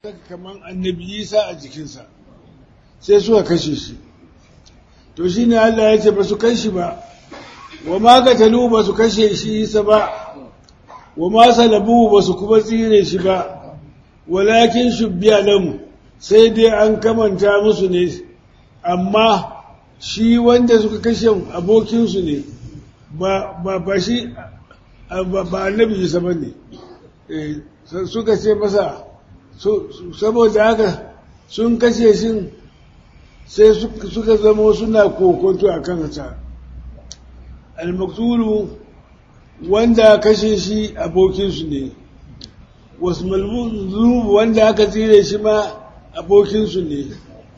kamar annabi isa a jikinsa sai suka kashe shi to shi ne Allah ya ce ba su kai shi ba wa ma gatalu ba su kashe shi isa ba wa ma salabu ba su kuma tsire shi ba walakin shubbiya lamu sai dai an kamanta musu ne amma shi wanda suka kashe abokinsu ne ba ba shi ba annabi isa ba ne suka ce masa saboda haka sun kashe shi sai suka zama suna kokonto a kansa almaktulu wanda kashe shi abokinsu ne wasu malmuzu wanda aka tsire shi ma abokinsu ne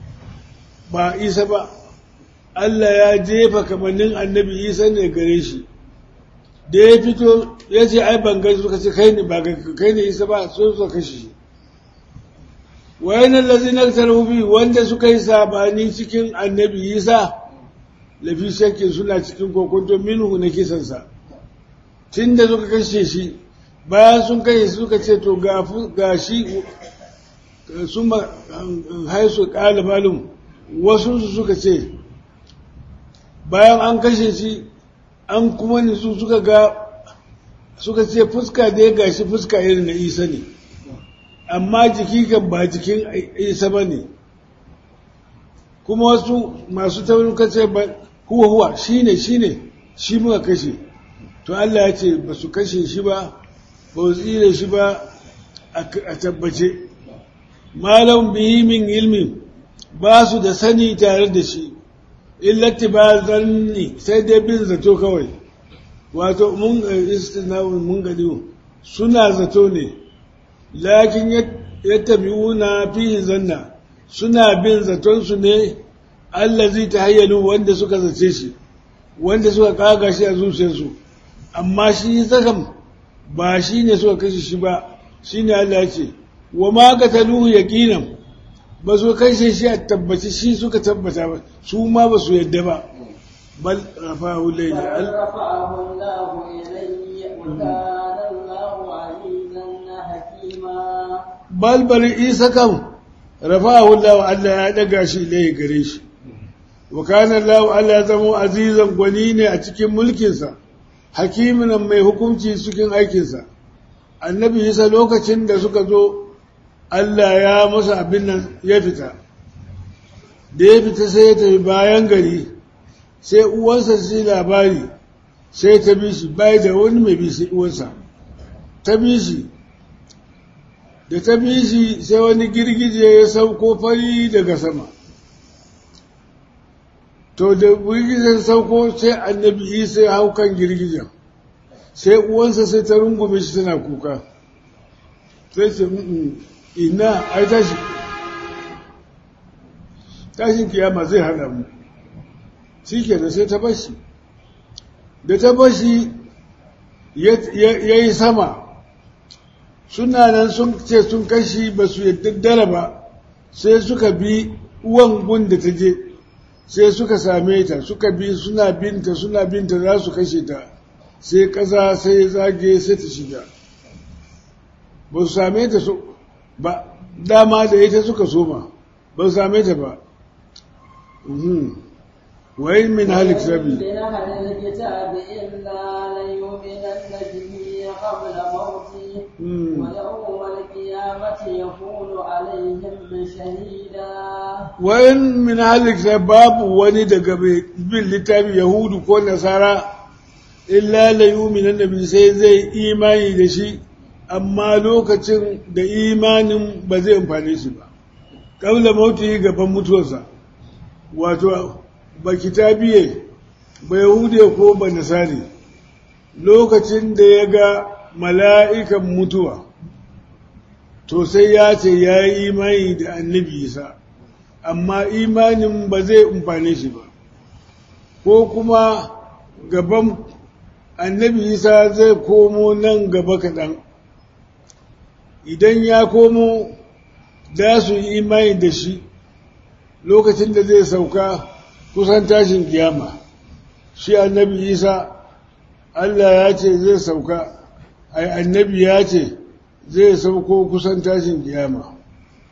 ba isa ba Allah ya jefa kamannin annabi isa ne gare shi da ya fito ya ce ai ban gani suka ce kai ne ba kai ne isa ba so suka kashe shi wayan allazina tarhubi wanda suka yi sabani cikin annabi isa lafi shakkin suna cikin kokonto minhu na kisansa tunda suka kashe shi bayan sun kashe suka ce to ga shi sun haisu ƙalibalin wasu su suka ce bayan an kashe shi an kuma nisu suka ga suka ce fuska da ya gashi fuska irin na isa ne amma jiki kan ba jikin isa ba ne kuma wasu masu taurin kace ba huwa huwa shi ne shi ne shi muka kashe to Allah ya ce ba su kashe shi ba ba su tsire shi ba a tabbace malam bihi min ilmi ba su da sani tare da shi illati ba zanni sai dai bin zato kawai wato mun istinawun mun gani suna zato ne lakin yattabi'una fihi zanna suna bin zatonsu ne allazi tahayyalu wanda suka zace shi wanda suka kaga shi a zuciyarsu amma shi zakam ba shi ne suka kashe shi ba shi ne Allah ya ce wa ma qataluhu yaqinan ba su kashe shi a tabbaci shi suka tabbata ba su ma ba su yadda ba bal rafa'ahu layli al rafa'ahu Allahu ilayhi wa kana Allahu azizan hakima bal bal isa kam rafa'ahu Allahu Allah ya daga shi ilayhi gare shi wa kana Allahu Allah ya zama azizan gwani ne a cikin mulkinsa hakimin mai hukunci cikin aikinsa annabi isa lokacin da suka zo Allah ya masa abin nan ya fita da ya fita sai ya tafi bayan gari sai uwansa sai labari sai ta bi shi bai da wani mai bi sai uwansa ta bi shi da ta bi shi sai wani girgije ya sauko fari daga sama to da girgijen sauko sai annabi isa ya hau kan girgijen sai uwansa sai ta rungume shi tana kuka sai ce ina ai tashi tashin kiyama zai hana mu shi ke da sai ta bashi da ta bashi ya yi sama suna nan sun ce sun kashi ba su yadda ba sai suka bi uwan gun da ta je sai suka same ta suka bi suna binta suna binta za su kashe ta sai ƙasa sai zage sai ta shiga ba su same ta ba dama da ita suka soma ba su same ta ba wai min halik sabi wayan min halik sabi babu wani daga bin littafi yahudu ko nasara illa la yuminan nabi sai zai imani da shi amma lokacin da imanin ba zai amfane shi ba kaula mauti gaban mutuwarsa wato ba kitabiye ba yahudiya ko ba nasari lokacin da ya ga mala'ikan mutuwa to sai ya ce ya yi imani da annabi isa amma imanin ba zai amfane shi ba ko kuma gaban annabi isa zai komo nan gaba kaɗan idan ya komo za su yi imani da shi lokacin da zai sauka kusan tashin kiyama shi annabi isa allah ya ce zai sauka ai annabi ya ce zai sauko kusan tashin kiyama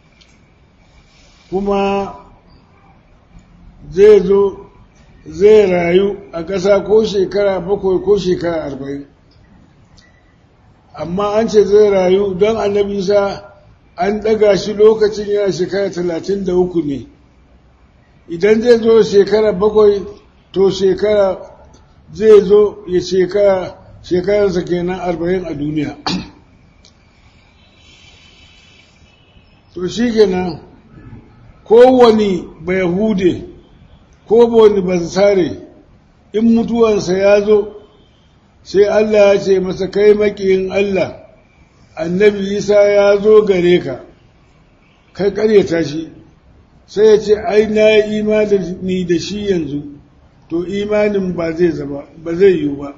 kuma zai zo zai rayu a ƙasa ko shekara bakwai ko shekara arba'in amma an ce zai rayu don annabi isa an ɗaga shi lokacin yana shekara talatin da uku ne idan zai zo shekara bakwai to shekara zai zo ya shekara shekararsa kenan arba'in a duniya to shi kenan kowane bayahude ko wani bansare in mutuwansa ya zo sai Allah ya ce masa kai makiyin Allah annabi Isa ya zo gare ka kai karyata shi sai ya ce ai na yi imani da shi yanzu to imanin ba zai zama ba zai yiwu ba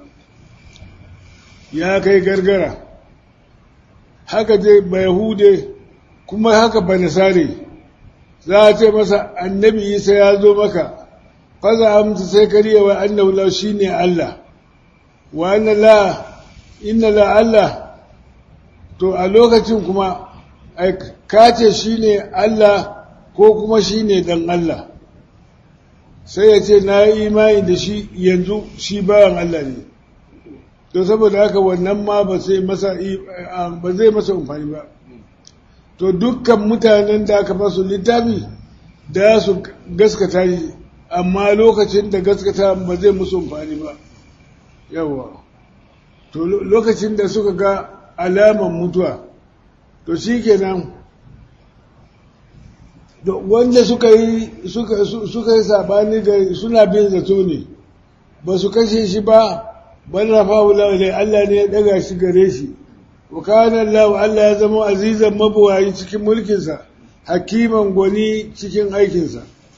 ya kai gargara haka dai ba yahude kuma haka ba nasare za a ce masa annabi isa ya zo maka faza amsa sai kariya wa annahu la shine Allah wa anna la inna la Allah to a lokacin kuma ai kace shine Allah ko kuma shine dan Allah sai ya ce na yi imani da shi yanzu shi bayan Allah ne to saboda haka wannan ma ba sai masa ba zai masa amfani ba to dukkan mutanen da aka masu littafi da su gaskata shi amma lokacin da gaskata ba zai musu amfani ba yawa to lokacin da suka ga alaman mutuwa to shi kenan wanda suka yi suka yi sabani ga suna bin zato ne ba su kashe shi ba bal rafahu lahu Allah ne ya daga shi gare shi wa kana Allah Allah ya zama azizan mabuwayi cikin mulkinsa hakiman gwani cikin aikinsa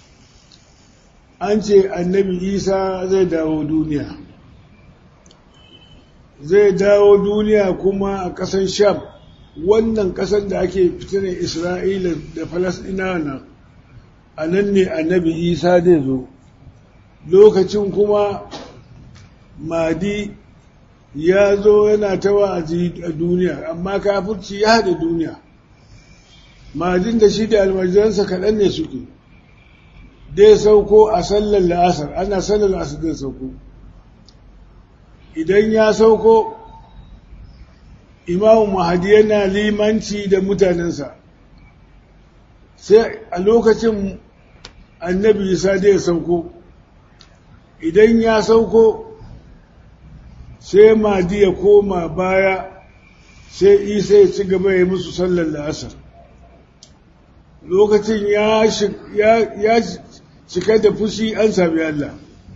an ce annabi Isa zai dawo duniya zai dawo duniya kuma a ƙasar Sham wannan ƙasar da ake fitinar Isra'ila da Falasɗinawa nan a nan ne annabi Isa zai zo lokacin kuma Madi ya zo yana ta wa'azi a duniya amma kafirci ya haɗe duniya Madin da shi da almajiransa kaɗan ne suke dai sauko a sallar la'asar ana sallar la'asar zai sauko idan ya sauko imamu mahadi yana limanci da mutanensa sai a lokacin annabi isa da ya sauko idan ya sauko sai mahadi ya koma baya sai isa ya ci gaba ya musu sallar la'asar lokacin ya cika da fushi an sami Allah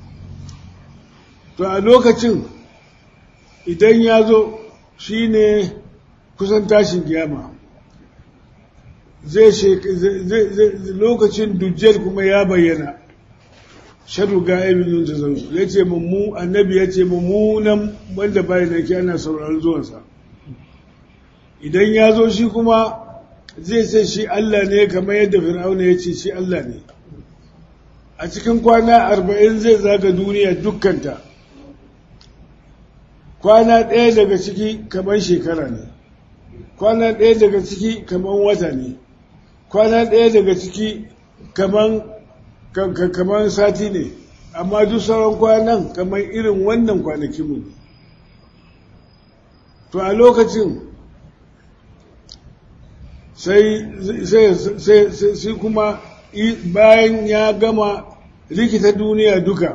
to a lokacin idan ya zo shi ne kusan tashin kiyama zai lokacin dujjal kuma ya bayyana shaɗu ga ilimin ta zau ya ce mummu annabi ya ce mummunan wanda bayan da ke ana sauraron zuwansa idan ya zo shi kuma zai ce shi Allah ne kamar yadda fir'auna ya ce shi Allah ne a cikin kwana arba'in zai zaga duniya dukkanta kwana ɗaya daga ciki kamar shekara ne kwana ɗaya daga ciki kamar wata ne kwana ɗaya daga ciki kamar sati ne amma duk sauran kwanan kamar irin wannan kwanakinmu ne to a lokacin sai kuma bayan ya gama rikita duniya duka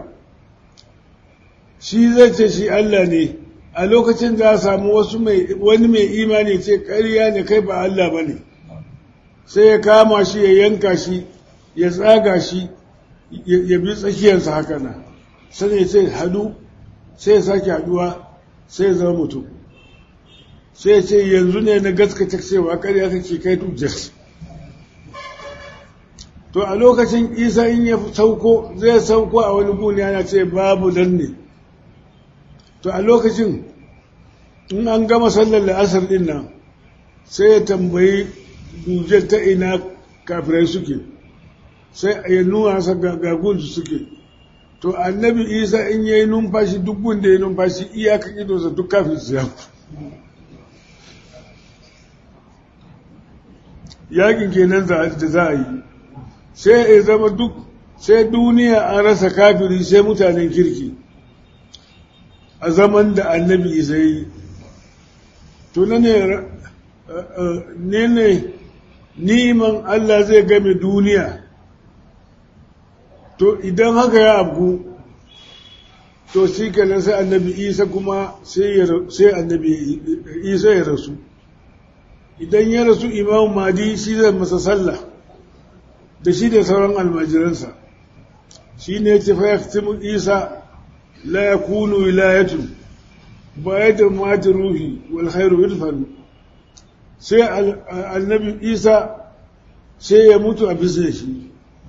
shi zai ce shi Allah ne a lokacin za a samu wasu wani mai imani ce ƙarya ne kai ba Allah ba ne sai ya kama shi ya yanka shi ya tsaga shi ya bi tsakiyarsa haka nan sai ya ce hadu sai ya sake haduwa sai ya zama mutum sai ya ce yanzu ne na gaskata cewa ƙarya kake kai tujjar to a lokacin isa in ya sauko zai sauko a wani guni yana ce babu dan ne to a lokacin in an gama sallar la'asar din nan sai ya tambayi dujar ta ina kafirai suke sai ya nuna sa gagunsu suke to annabi isa in ya yi numfashi duk gunda ya numfashi iyaka idonsa duk kafin su yaku yakin kenan da za a yi sai ya zama duk sai duniya an rasa kafiri sai mutanen kirki a zaman da annabi isa yi to na ne ne ne niman Allah zai game duniya to idan haka ya abu to shi kenan sai annabi isa kuma sai annabi isa ya rasu idan ya rasu imam madi shi zai masa sallah da shi da sauran almajiransa shi ne ce fa yaktimu isa la yakunu wilayatun bayan mati ruhi wal khairu yudfanu sai annabi isa sai ya mutu a bisa shi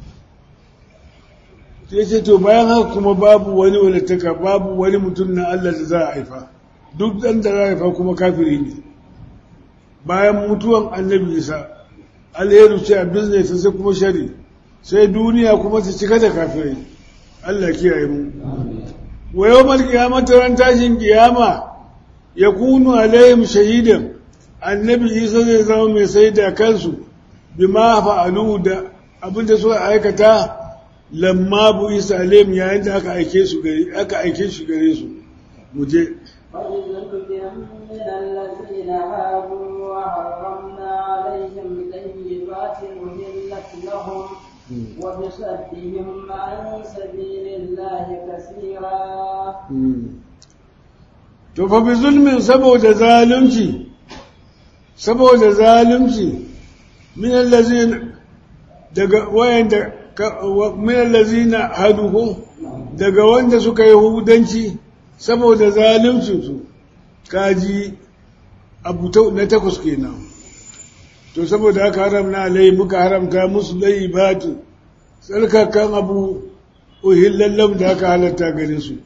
sai ce to bayan haka kuma babu wani walittaka babu wani mutum na Allah da za a haifa duk ɗan da za a haifa kuma kafiri ne bayan mutuwan annabi isa alheru ce a business sai kuma shari sai duniya kuma ta cika da kafirai Allah kiyaye mu wa yawmal qiyamati ran tashin kiyama yakunu alaihim shahidan annabi isa zai zama mai sai da kansu bima fa'alu da abinda suka aikata lamma bu isa alaihim yayin da aka aike su gare aka aike shi gare su muje من الذين هادوا وحرمنا عليهم طيبات أهلت لهم وبصدهم عن سبيل الله كثيرا to fa bi zulmin saboda zalunci saboda zalunci min allazina daga wayanda min allazina haduhu daga wanda suka yi hudanci saboda zalunci su kaji abu na takwas kenan to saboda haka haramna alai muka haramta musu laibatu tsarkakan abu uhillallam da aka halatta gare su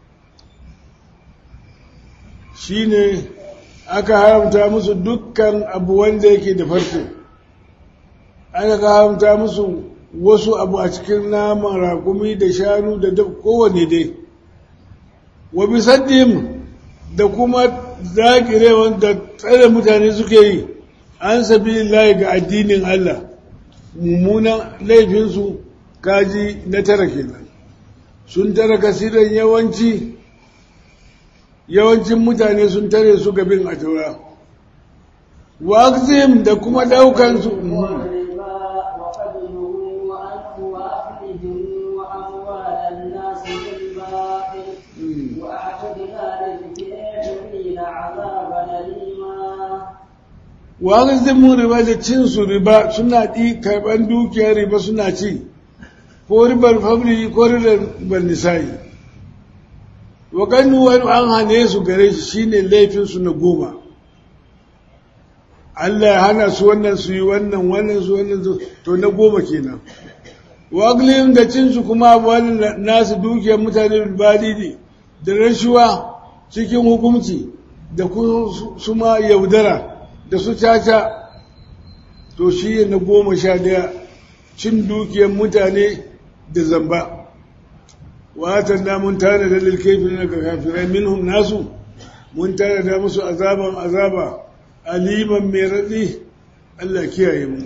shine aka haramta musu dukkan abu wanda yake da farko aka haramta musu wasu abu a cikin naman rakumi da shanu da kowane dai wa bisaddim da kuma zakirewan da tsare mutane suke yi an sabi layi ga addinin Allah mummunan laifinsu kaji na tara kenan sun tara kasiran yawanci yawancin mutane sun tare su gabin a taura wa da kuma daukan su wani mun riba da cin su riba suna ɗi karɓar dukiyar riba suna ci ko ribar famili ko ribar nisa'i wa ganu wani an hane su gare shi shine laifinsu na goma Allah ya hana su wannan su yi wannan wannan su wannan su to na goma kenan wa da cin su kuma wani nasu dukiyar mutane bilbadidi da rashuwa cikin hukumci da kuma yaudara da su caca to shi na goma sha daya cin dukiyar mutane da zamba watan da mun tare da lilkefin daga kafirai minhum nasu mun tare da musu azaban azaba aliman mai raɗi Allah kiyaye mu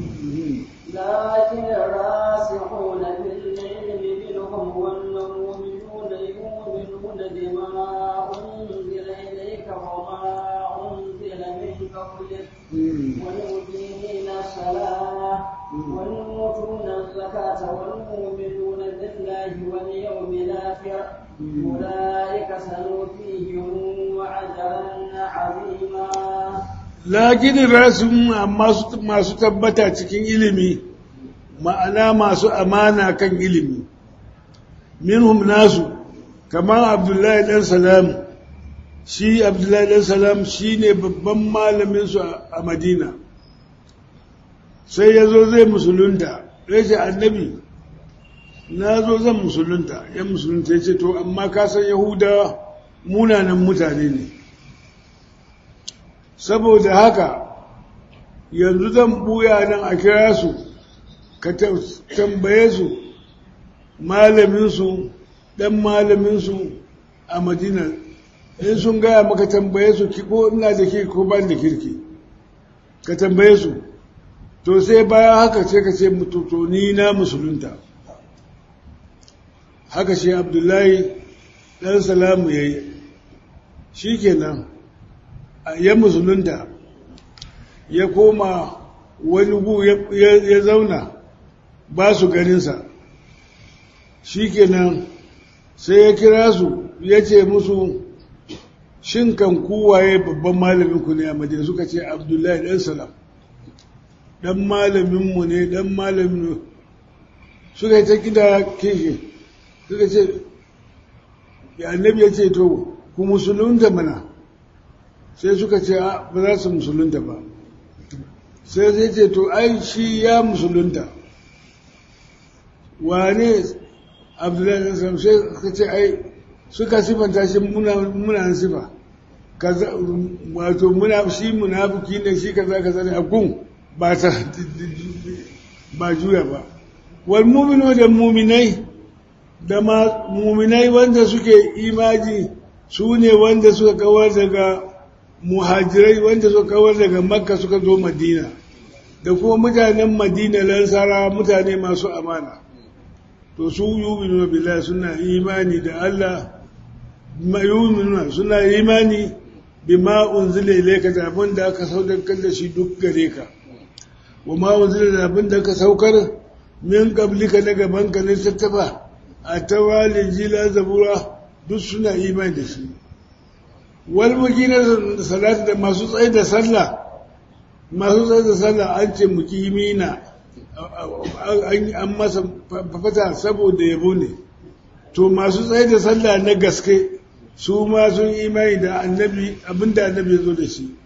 لكن الراسخون في العلم منهم والمؤمنون يؤمنون بما أنزل إليك وما أنزل من قبلك والمقيمين الصلاة والمؤتون الزكاة والمؤمنون بالله واليوم الآخر أولئك سنؤتيهم أجرا عظيما lakin rasu masu tabbata cikin ilimi ma'ana masu amana kan ilimi minhum nasu kamar abdullahi dan salam shi abdullahi dan salam shi ne babban malaminsu a madina sai ya zo zai musulunta ya ce annabi na zo zan musulunta ya musulunta ya ce to amma kasan yahudawa munanan mutane ne saboda haka yanzu zan buya nan a kira su ka tambaye su malaminsu ɗan malaminsu a madina in sun gaya maka tambaye su ko ina da kirki ko ban da kirki ka tambaye su to sai bayan haka sai ka ce to ni na musulunta haka shi abdullahi ɗan salamu ya yi shi kenan ya musulunta ya koma wani gu ya zauna ba su ganinsa shi kenan sai ya kira su ya ce musu shin kan kuwaye babban malamin ku ne a madina suka ce abdullahi ɗan salam ɗan malaminmu ne ɗan malamin suka yi ta gida kishi suka ce ya annabi ya ce to ku musulunta mana sai suka ce ba za su musulunta ba sai zai ce to ai shi ya musulunta wane abdullahi ɗan salam sai suka ce ai suka sifanta shi muna sifa wato muna shi munafiki ne shi kaza kaza ne a gun ba ta ba juya ba wal mu'minu da mu'minai da ma mu'minai wanda suke imaji su ne wanda suka kawar daga muhajirai wanda suka kawar daga makka suka zo madina da kuma mutanen madina lansara mutane masu amana to su yu'minu billahi suna imani da Allah yu'minuna suna imani bima unzila ilayka da abin da aka saukar da shi duk gare ka wa ma unzila da abin da aka saukar min qablika na gaban ka ne tattaba a tawalin jila zabura duk suna imani da shi wal mukina salati da masu tsaye da sallah masu tsaye da sallah an ce mukimina an masa fata saboda yabo ne to masu tsaye da sallah na gaske su ma sun imani da annabi abinda annabi ya zo da shi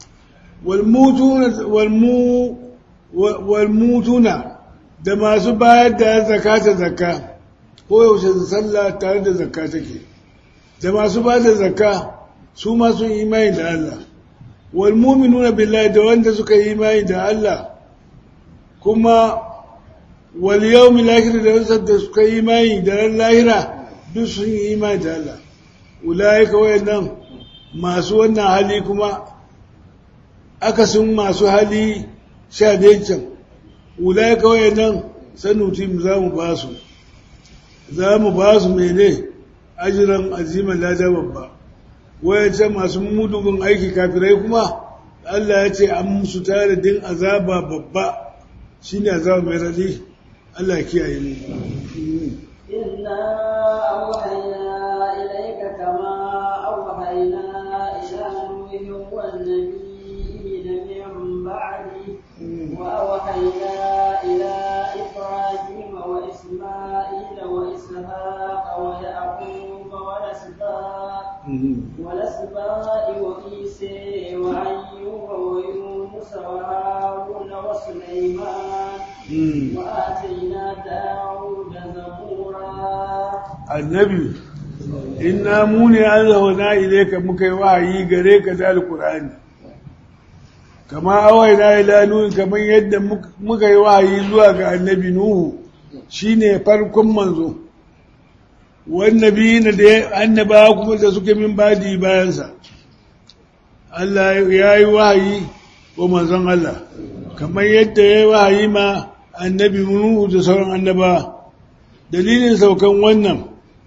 walmutuna da masu bayar da zakata zakka ko yaushe sallah tare da zakka take da masu bayar da zakka su ma sun imani da Allah walmuminuna billahi da wanda suka yi imani da Allah kuma wal yawmil akhir da wanda suka yi imani da ran lahira duk sun yi imani da Allah ulaika wayannan masu wannan hali kuma akasin masu hali sha can ulaika wayannan sanutim za mu ba su za mu ba su mene ajiran aziman lada babba wayancan masu mudugun aiki kafirai kuma Allah ya ce an musu tare din azaba babba shine azaba mai radi Allah ya kiyaye mu إنا أوحينا إليك كما أوحينا إلى نوح والنبيين من بعده وأوحينا إلى إبراهيم وإسماعيل وإسحاق ويعقوب والأسباط والأسباط وعيسى وأيوب ويونس وهارون وسليمان وآتينا داود زبورا annabi inna mu ne an zauna ilaika muka yi wahayi gare ka da alkur'ani kama awai na ila nuhu kamar yadda muka yi wahayi zuwa ga annabi nuhu shine farkon manzo wannabi na da annaba kuma da suke min badi bayansa Allah ya yi wahayi wa manzon Allah kamar yadda ya yi wahayi ma annabi nuhu da sauran annaba dalilin saukan wannan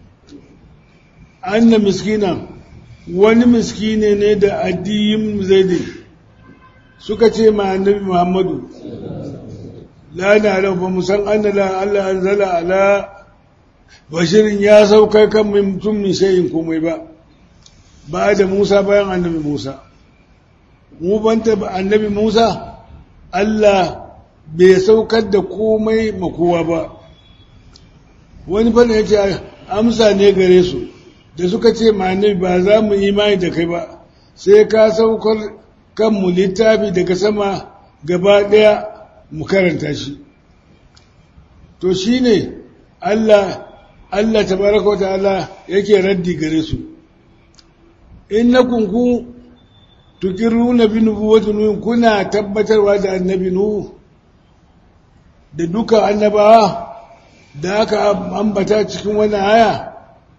anna miskina wani miskine ne da addiyin zaidi suka ce ma annabi muhammadu la na lau ba mu san anna la Allah anzala ala bashirin ya saukar kan mutum min shayin komai ba ba da Musa bayan annabi Musa mu banta annabi Musa Allah bai saukar da komai makowa ba wani fana ya ce amsa ne gare su da suka ce ma'anabi ba za mu imani da kai ba sai ka saukar kanmu littafi daga sama gaba ɗaya mu karanta shi to shi ne Allah Allah tabaraka ta'ala yake raddi gare su innakum ku tukiruna bi nubuwwati nuh kuna tabbatarwa da annabi nuh da duka annabawa da aka ambata cikin wannan aya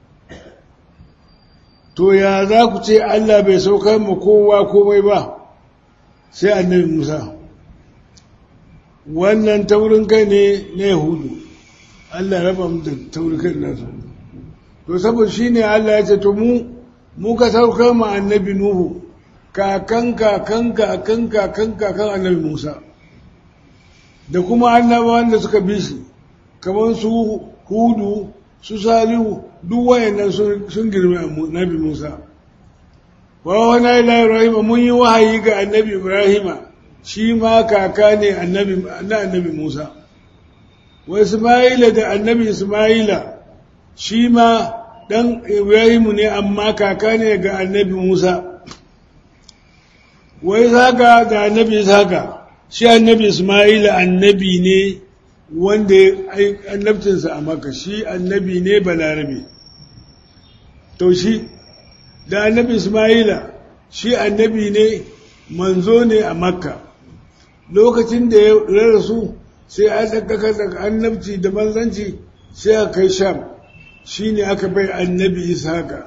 to ya za ku ce Allah bai saukar mu kowa komai ba sai annabi Musa wannan taurin kai ne na yahudu Allah raba mu da taurin kai nasu to saboda shi ne Allah ya ce to mu muka saukar ma annabi Nuhu kakan kakan kakan kakan kakan annabi Musa da kuma annabawan da suka bi shi kamar su Hudu su Salihu duk wayannan sun girme annabi Musa wa wani ila Ibrahim mun yi wahayi ga annabi Ibrahim shi ma kaka ne annabi na annabi Musa wa Isma'ila da annabi Isma'ila shi ma ɗan Ibrahimu ne amma kaka ne ga annabi Musa, wai zaka da annabi zaka, shi annabi Ismaila annabi ne wanda annabcinsa a maka, shi annabi ne balarabe. To shi, da annabi Ismaila shi annabi ne manzo ne a makka, lokacin da ya rasu sai an ɗaukaka daga annabci da manzanci sai a kai sham. shi ne aka bai annabi ishaka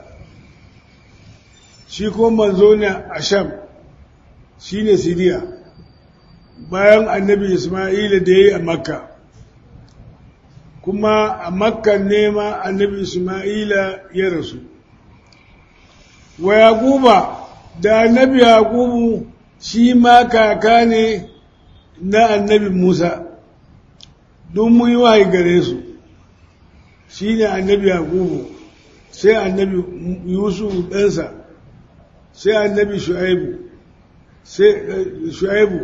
shi ko manzo ne a sham shi ne siriya bayan annabi ismaila da ya yi a makka kuma a makka ne ma annabi ismaila ya rasu wa yaquba da annabi yaqubu shi ma kaka ne na annabi musa don mu yi wahayi gare su shi ne annabi yaqubu sai annabi yusuf ɗansa sai annabi shu'aibu sai shu'aibu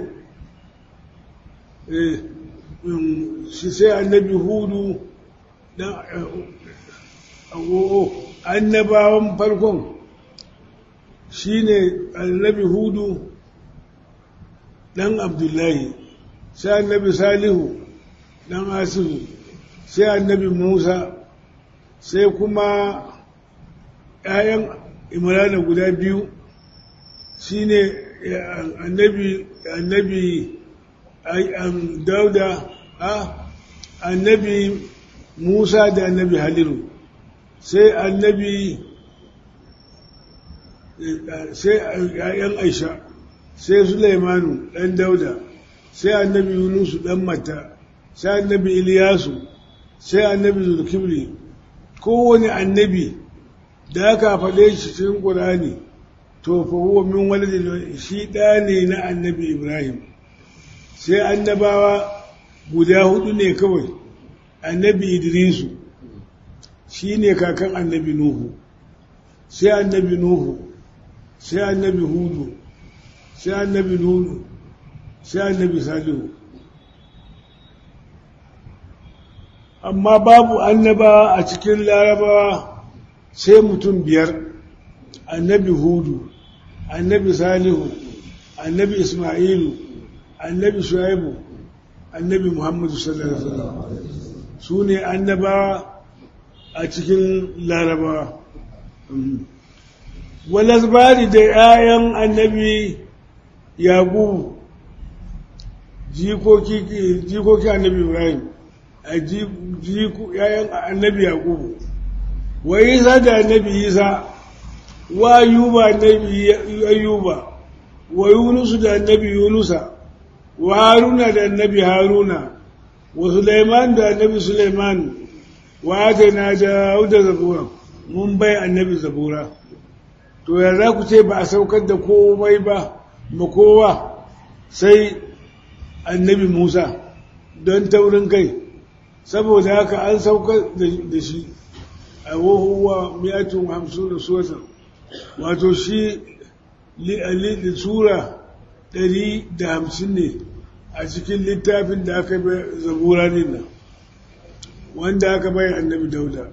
sai annabi hudu annabawan farkon shi ne annabi hudu ɗan abdullahi sai annabi salihu ɗan asiru sai annabi musa sai kuma ‘ya'yan imrana guda biyu shi ne annabi annabi dauda annabi musa da annabi haliru sai annabi sai ‘ya'yan aisha sai sulaimanu ɗan dauda sai annabi yunusu ɗan mata sai annabi iliyasu sai annabi zulkibli kowane annabi da aka faɗe shi cikin ƙurani to fa huwa min waladin shi ɗa ne na annabi ibrahim sai annabawa guda hudu ne kawai annabi idrisu shi ne kakan annabi nuhu sai annabi nuhu sai annabi hudu sai annabi nuhu sai annabi salihu amma babu annaba a cikin larabawa sai mutum biyar annabi hudu annabi salihu annabi ismailu annabi shuaibu annabi muhammadu sallallahu alaihi wasallam su ne annaba a cikin larabawa walazbari da 'ya'yan annabi yaƙubu jikoki annabi ibrahim a ‘ya'yan annabi yaƙubu wa isa da annabi isa wa ayuba annabi ayuba wa yunusu da annabi yunusa wa haruna da annabi haruna wa suleiman da annabi suleiman wa atana da zabura mun bai annabi zabura to ya za ku ce ba a saukar da komai ba ma kowa sai annabi musa don taurin kai saboda haka an saukar da shi a wahuwa miyatun hamsin da suwata wato shi da sura ɗari da hamsin ne a cikin littafin da aka bai zabura nan wanda aka bai annabi dauda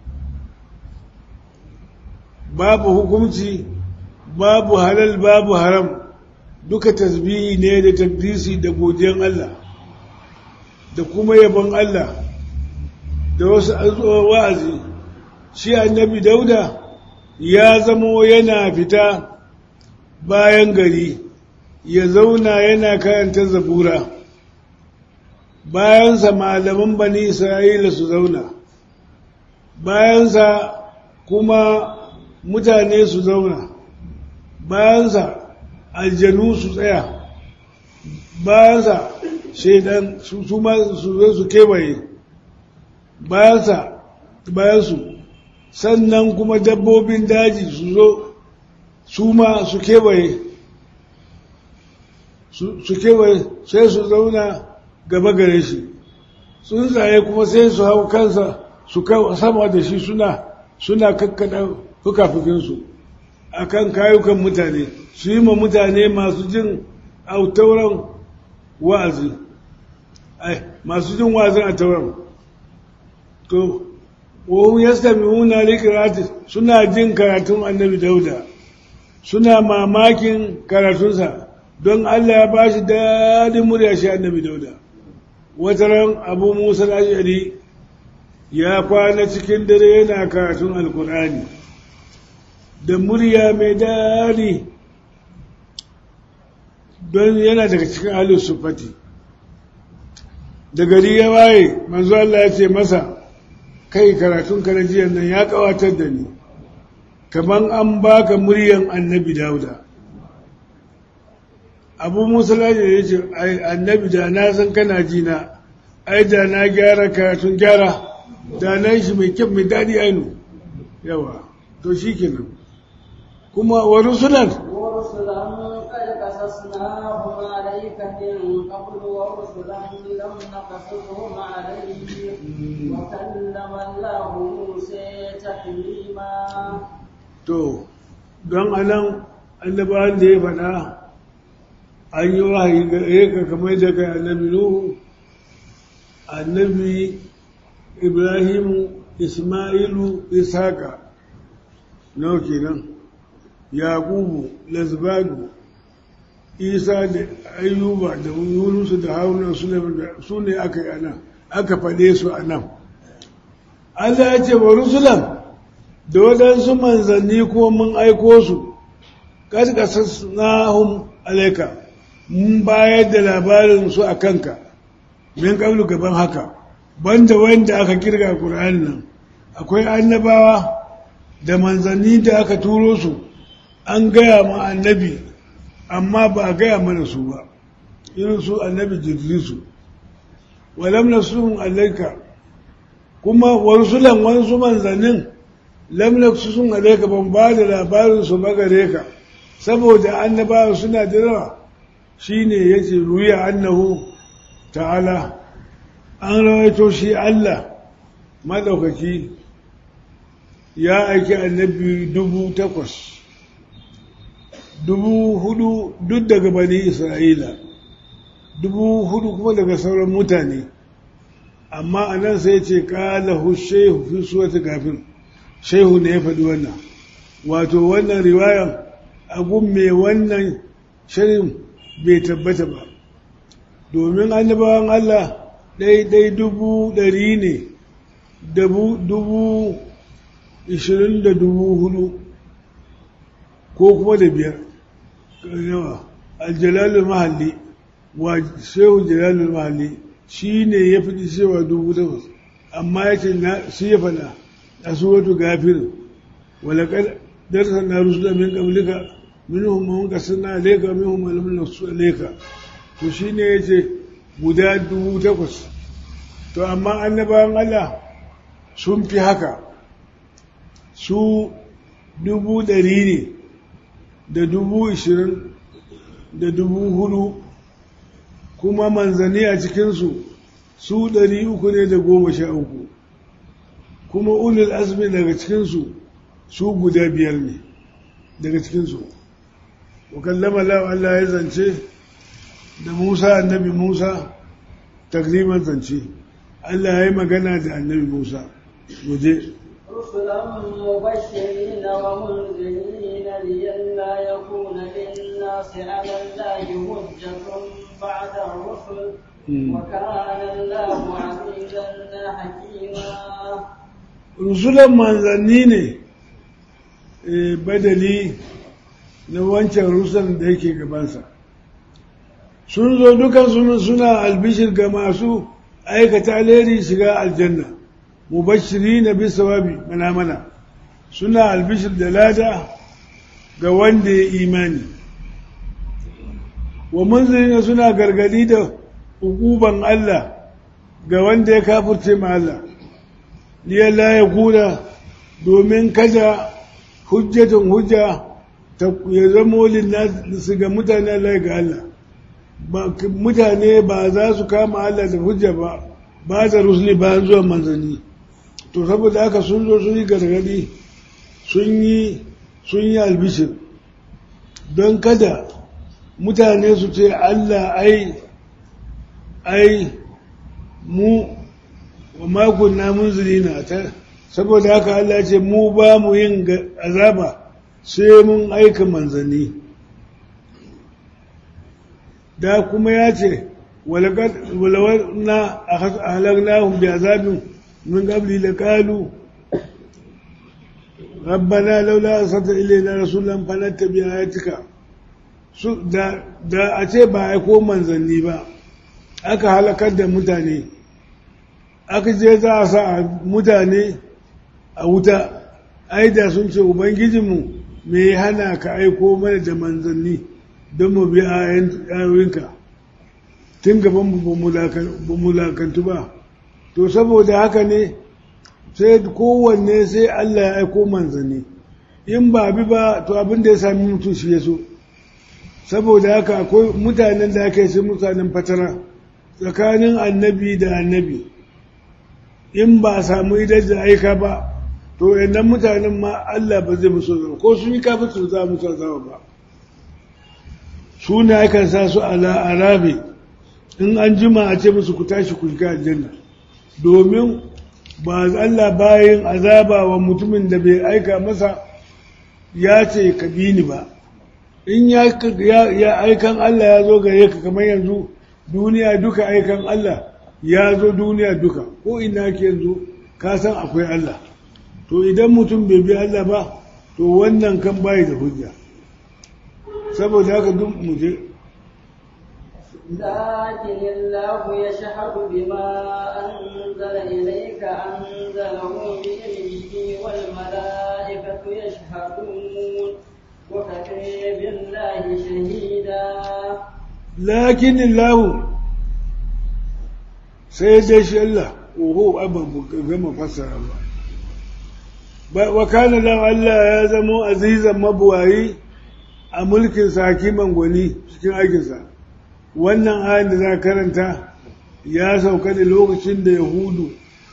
babu hukunci babu halal babu haram duka tasbihi ne da takdisi da godiyan Allah da kuma yabon Allah da wasu wa'azi shi annabi dauda ya zamo yana fita bayan gari ya zauna yana karanta zabura bayansa malaman bani isra'ila su zauna bayansa kuma mutane su zauna bayansa aljanu su tsaya bayansa shaidan su su ma su zo su kewaye bayansa bayansu sannan kuma dabbobin daji su zo su ma su kewaye su kewaye sai su zauna gaba gare shi tsuntsaye kuma sai su hau kansa su sama da shi suna suna kakkada fukafukinsu a kan kayukan mutane su yi ma mutane masu jin autauran wa'azi masu jin wa'azin a tauran to wahun ya sami wuna likirati suna jin karatun annabi dauda suna mamakin karatunsa don allah ya ba shi daɗin murya shi annabi dauda wataran abu musa ashari ya kwana cikin dare yana karatun alkur'ani da murya mai daɗi don yana daga cikin halin sufati da gari ya waye manzo Allah ya ce masa kai karatun karajiyar nan ya kawatar da ni kaman an baka muryan annabi dauda abu musa laji ya ce annabi da na san kana ji na ai da na gyara karatun gyara da na shi mai kyau mai daɗi ainu yawa to shi kenan kuma wa rusulan قصصناهم عليك من قبل ورسلا لم نقصصهم عليك وكلم الله موسى تكليما to don anan annabawan da ya faɗa an yi wahayi ga ka kamar da kai annabi nuhu annabi ibrahimu ismailu isaka nawa kenan yaqubu lazbanu isa da ayyuba da yunusu da haruna su ne aka yi anan aka faɗe su a nan allah ya ce wa rusulan da waɗansu manzanni kuma mun aiko su ƙasƙasas na hun alaika mun bayar da labarin su a kanka min ƙablu gaban haka banda wanda aka kirga ƙur'ani nan akwai annabawa da manzanni da aka turo su an gaya ma annabi amma ba a gaya mana su ba irin su annabi jirgisu walam na sun alaika kuma warsulan wasu manzannin lam na sun alaika ban ba da labarin su ba gare ka saboda annabawa suna da yawa shine yace ruya annahu ta'ala an rawaito shi Allah madaukaki ya aiki annabi dubu takwas dubu hudu duk daga bani isra'ila dubu hudu kuma daga sauran mutane amma a nan sai ce ƙalahu shehu fi suwata gafin shehu ne ya faɗi wannan wato wannan riwayan agun mai wannan shirin bai tabbata ba domin annabawan Allah ɗai dubu ɗari ne dubu ishirin da dubu hudu ko kuma da biyar yawa aljalalul mahalli wa shehu jalalul mahalli shi ne ya fi cewa dubu takwas amma ya ce shi ya fada a suratu gafir walakar darsa na rusula min qablika minhum man qasana alayka minhum man lam naqsu alayka to shine yace guda dubu takwas to amma annabawan Allah sun fi haka su dubu ɗari ne da dubu ishirin da dubu hudu kuma manzanni a cikinsu su ɗari uku ne da goma sha uku kuma ulul azmi daga cikinsu su guda biyar ne daga cikinsu wakallama Allah ya zance da Musa annabi Musa takriman zance Allah ya yi magana da annabi Musa waje رسلا مبشرين ومنذرين لئلا يكون للناس على الله حجة بعد الرسل وكان الله عزيزا حكيما رسلا manzanni ne badali na wancan rusan da yake gabansa sun zo dukan suna albishir ga masu aikata alheri shiga aljanna mubashiri na bisa wabi mana-mana suna albishir da lada ga wanda ya imani wa munzirina suna gargadi da hukuban Allah ga wanda ya kafurce ma Allah liyalla ya kuna domin kada hujjatun hujja ya zamo su ga mutane Allah ga Allah mutane ba za su kama Allah da hujja ba ba da rusuli ba zuwa manzanni to saboda haka sun zo sun yi gargadi sun yi sun yi albishir don kada mutane su ce Allah ai ai mu wa makon namun zirina ta saboda haka Allah ce mu ba mu yin azaba sai mun aika manzanni da kuma ya ce walawar na a halagnahun bi azabin min gabli da kalu rabbana laula asata ilaina rasulan fanattabi ayatika da da a ce ba aiko manzanni ba aka halakar da mutane aka je za a sa mutane a wuta ai da sun ce ubangijinmu me ya hana ka aiko mana da manzanni don mu bi ayoyinka tun gaban ba mulakantu ba to saboda haka ne sai kowanne sai Allah ya aiko manzanni in ba bi ba to abin da ya sami mutum shi ya so saboda haka akwai mutanen da aka yi sai mutanen fatara tsakanin annabi da annabi in ba a samu idan da aika ba to yannan mutanen ma Allah ba zai musu zama ko sun yi kafin su za musu zama ba su ne aka sa su ala arabi in an jima a ce musu ku tashi ku shiga aljanna domin ba Allah bayan azaba wa mutumin da bai aika masa ya ce ka bi ni ba in ya aikan Allah ya zo gare ka kamar yanzu duniya duka aikan Allah ya zo duniya duka ko ina ke yanzu ka san akwai Allah to idan mutum bai bi Allah ba to wannan kan bayi da hujja saboda haka duk mu je لكن الله يشهد بما أنزل إليك أنزله بإذنه والملائكة يشهدون وكفى بالله شهيدا لكن الله سيدش الله وهو أبا كما فسر الله وكان الله الله يا زمو عزيزا مبواي a mulkin hakiman gwani cikin aikinsa wannan ayin da za karanta ya sauka da lokacin da yahudu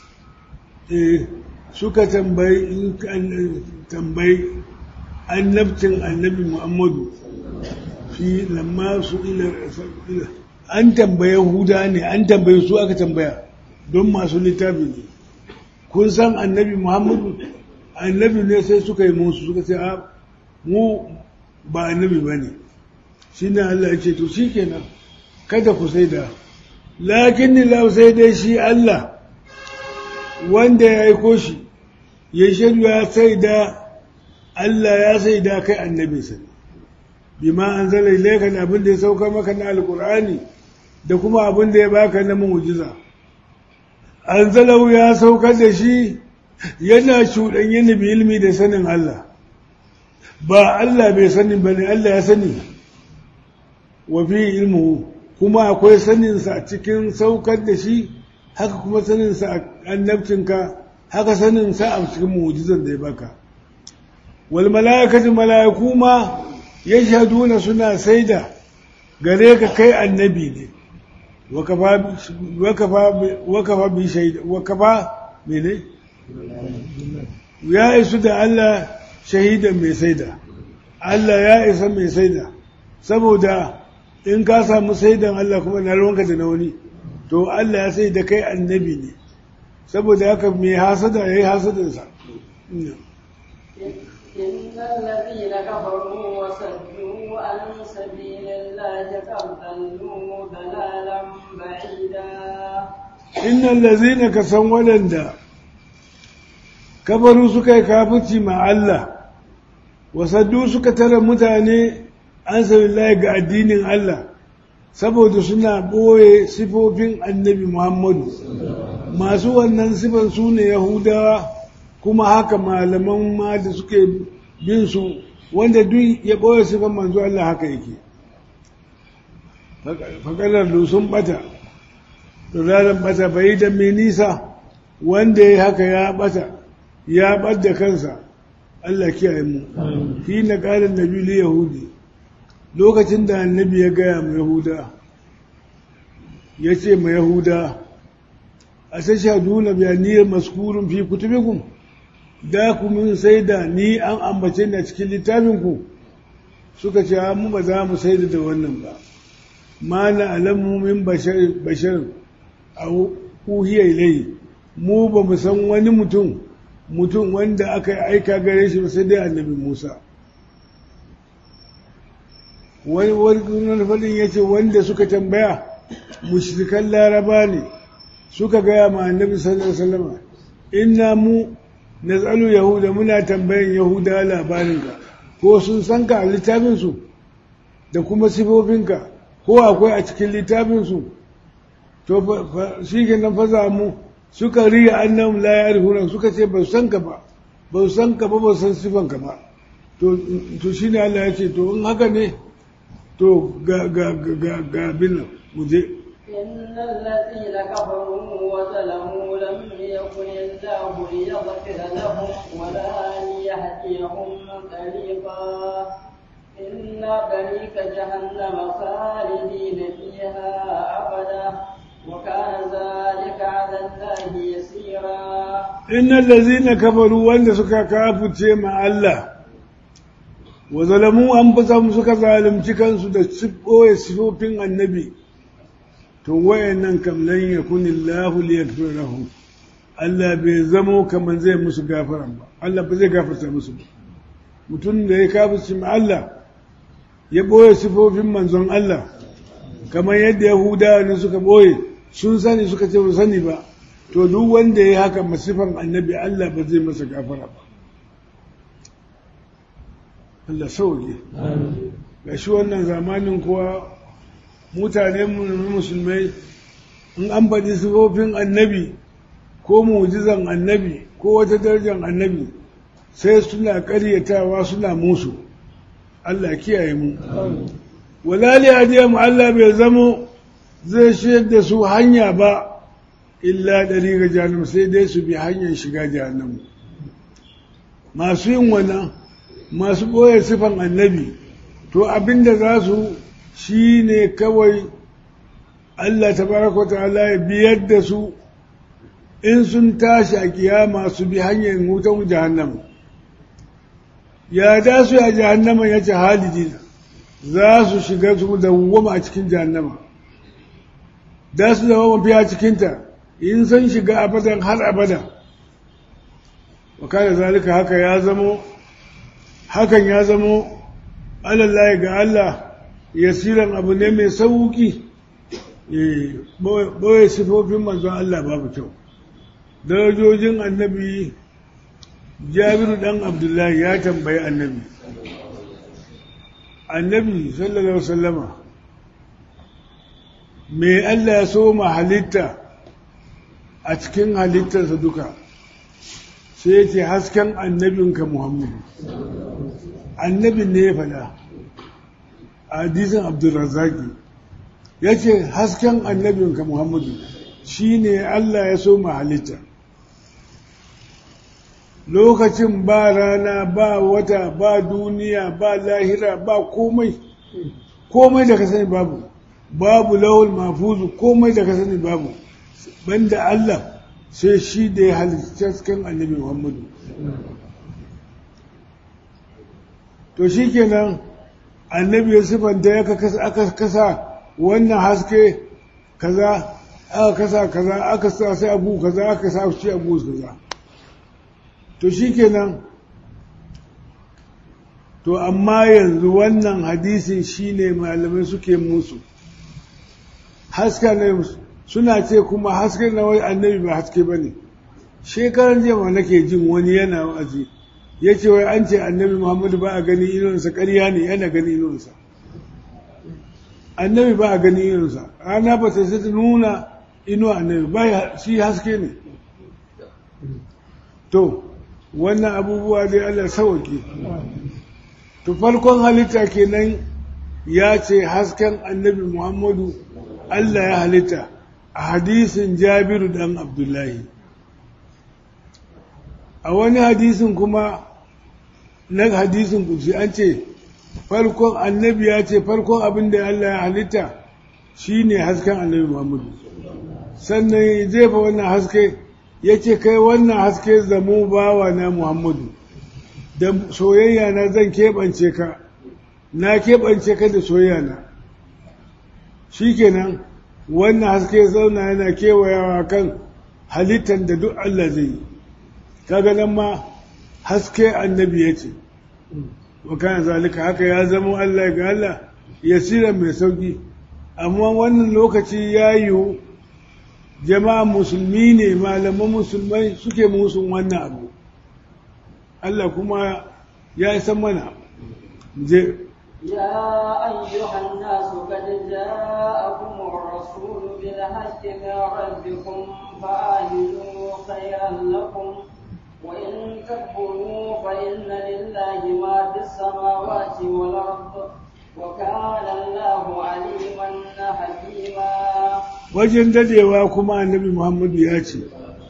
suka tambayi tambayi annabcin annabi muhammadu fi lamma su ila an tambaye yahuda ne an tambaye su aka tambaya don masu littafi ne kun san annabi muhammadu annabi ne sai suka yi musu suka ce a mu ba annabi ba ne shi ne Allah ya ce to shi kenan kada ku sai da lakin ni lau sai dai shi Allah wanda ya aiko shi ya shaidu ya sai da Allah ya sai da kai annabinsa bima an zala ilaika da abin da ya sauka maka na alkur'ani da kuma abin da ya baka na mu'jiza an zalau ya saukar da shi yana cuɗanye ni bi ilmi da sanin Allah ba Allah bai sani ba ne Allah ya sani wa fi ilmu kuma akwai saninsa a cikin saukar da shi haka kuma saninsa a annabcinka haka saninsa a cikin mu'jizan da ya baka wal mala'ikatu mala'iku ma yashhaduna suna saida gare ka kai annabi ne wa kafa wa kafa wa kafa bi shaida wa kafa mene ya isu da Allah shahidan mai saida Allah ya isa mai saida saboda in ka samu saidan Allah kuma na ruwanka da na wani to Allah ya sai da kai annabi ne saboda haka mai hasada ya yi hasadansa إن الذين كفروا وصدوا عن سبيل الله قد ضلوا ضلالا بعيدا innal lazina ka san waɗanda kabaru suka yi kafici ma Allah wasaddu suka tara mutane an sabillahi ga addinin Allah saboda suna ɓoye sifofin annabi Muhammadu masu wannan sifan su ne Yahudawa kuma haka malaman ma da suke bin su wanda duk ya ɓoye sifan manzo Allah haka yake faƙalar sun ɓata dalalan bata bai da mai nisa wanda ya haka ya bata ya ɓadda kansa Allah kiyaye mu fi na ƙarin nabi li yahudi lokacin da annabi ya gaya ma yahuda ya ce ma yahuda a tashhadu na biyaniyar maskurun fi kutubikum da ku mun sai da ni an ambace ni a cikin littafinku suka ce mu ba za mu sai da wannan ba ma na alamu min bashar a uhiya ilai mu ba mu san wani mutum mutum wanda aka aika gare shi sai dai annabi Musa wani wani fadin ya ce wanda suka tambaya mushrikan laraba ne suka gaya ma annabi sallallahu alaihi wasallam inna mu nazalu yahuda muna tambayan yahuda labarinka ko sun san ka a littafinsu da kuma sifofinka ko akwai a cikin littafinsu to shi ke nan faza mu suka riya annam la ya'rifuna suka ce ba san ka ba ba san ka ba ba san sifan ka ba to to shine Allah ya ce to in haka ne to ga ga ga ga bin mu je إن الذين كفروا وظلموا لم يكن الله ليغفر لهم ولا ليهديهم طريقا إن طريق جهنم خالدين فيها أبدا وكان ذلك على الله يسيرا إن الذين كفروا وأن سكا كافوا مع الله وظلموا أنفسهم سكا ظالم cikansu da ɓoye sifofin annabi to wayannan kam lan yakun Allahu liyaghfir lahum Allah bai zamo kaman zai musu gafara ba Allah ba zai gafarta musu ba mutum da ya kafirci ma Allah ya ɓoye sifofin manzon Allah kamar yadda Yahudawa ne suka ɓoye sun sani suka ce ba sani ba to duk wanda ya haka masifan annabi Allah ba zai masa gafara ba Allah sauke ga shi wannan zamanin kuwa mutane musulmai in an faɗi sifofin annabi ko mujizan annabi ko wata darajar annabi sai suna ƙaryatawa suna musu Allah kiyaye mu walali hadiyam Allah bai zamo zai shayar da su hanya ba illa ɗari ga jahannam sai dai su bi hanyar shiga jahannam masu yin wannan masu ɓoye sifan annabi to abinda za su shi ne kawai Allah tabaraka ta'ala ya biyar da su in sun tashi a kiyama su bi hanyar wutan jahannam ya da su a jahannama ya ce haliji za su shiga su dawwama a cikin jahannama da su zama mafiya cikinta in sun shiga abadan har abada wa kada zalika haka ya zamo hakan ya zamo alallahi ga Allah yasiran abu ne mai sauki ɓoye sifofin manzon Allah babu kyau darajojin annabi jabiru ɗan abdullahi ya tambayi annabi annabi sallallahu alaihi wasallama me Allah ya so ma halitta a cikin halittarsa duka sai ya ce hasken annabinka muhammadu annabin ne ya fada a hadisin abdulrazaki ya ce hasken annabinka muhammadu shi ne Allah ya so ma halitta lokacin ba rana ba wata ba duniya ba lahira ba komai komai da ka sani babu babu lawul mafuzu komai da ka sani babu banda Allah sai shi da ya halitta cikin annabi Muhammadu to shi kenan annabi ya sifanta ya aka kasa wannan haske kaza aka kasa kaza aka sa sai abu kaza aka sa shi abu kaza to shi kenan to amma yanzu wannan hadisin shine malamai suke musu haska na suna ce kuma haske na wai annabi ba haske ba ne shekaran jama nake jin wani yana wa'azi ya ce wai an ce annabi muhammadu ba a gani inuwansa ƙarya ne yana gani inuwansa annabi ba a gani inuwansa rana ba ta sai nuna inuwa annabi ba shi haske ne to wannan abubuwa dai Allah sauke to farkon halitta kenan ya ce hasken annabi Muhammadu Allah ya halitta a hadisin jabiru dan abdullahi a wani hadisin kuma na hadisin kusi an ce farkon annabi ya ce farkon abin da Allah ya halitta shine hasken annabi Muhammadu sannan ya jefa wannan haske ya ce kai wannan haske zamo bawa na Muhammadu da soyayya na zan keɓance ka na keɓance ka da soyayya na shikenan wannan haske zauna yana kewayawa kan halittar da duk Allah zai yi kaga nan ma haske annabi ya ce wa kana zalika haka ya zama Allah ga Allah yasiran mai sauki amma wannan lokaci ya yiwu jama'a musulmi ne malaman musulmai suke musun wannan abu Allah kuma ya san mana je يا أيها الناس قد جاءكم الرسول بالحق من ربكم فآمنوا خيرا لكم وإن تكفروا فإن لله ما في السماوات والأرض وكان الله عليما حكيما wajen dadewa kuma annabi Muhammadu ya ce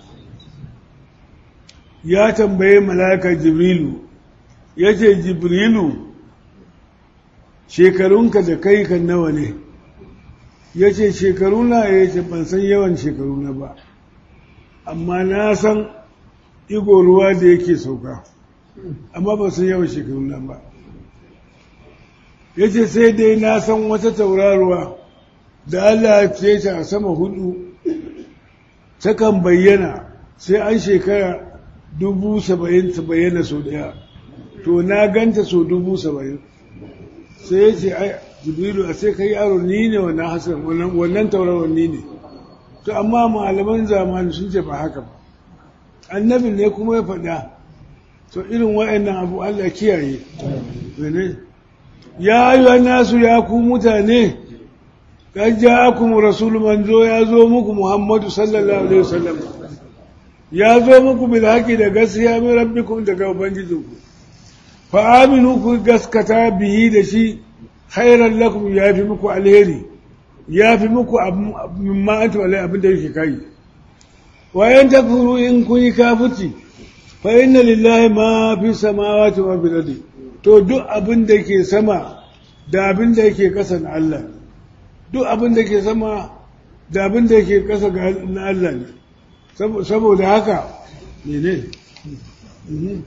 ya tambaye malaka Jibrilu ya ce Jibrilu shekarunka da kai kan nawa ne ya ce shekaruna ya ce ban san yawan shekaruna ba amma na san igo ruwa da yake sauka amma ba san yawan shekaruna ba ya ce sai dai na san wata tauraruwa da Allah ce ta a sama hudu takan bayyana sai an shekara dubu saba'in ta bayyana sau daya to na ganta sau dubu saba'in sai ya ce ai jibrilu a sai kai yaro ni ne wannan hasan wannan tauraron ni ne to amma malaman zamani sun ce ba haka ba annabin ne kuma ya faɗa to irin wa'annan abu Allah kiyaye ne ya ayyuhan nasu ya ku mutane kan ja'akum rasul manzo ya zo muku Muhammadu sallallahu alaihi wasallam ya zo muku bil haqi da gaskiya min rabbikum daga ubangijinku fa aminu ku gaskata bihi da shi khairan lakum ya fi muku alheri ya fi muku mimma antu alai abin da yake kai wa yan takfuru in kun yi kafirci fa inna lillahi ma fi samawati wa fil ardi to duk abin da ke sama da abin da yake kasa na Allah duk abin da ke sama da abin da yake kasa na Allah ne saboda haka ne ne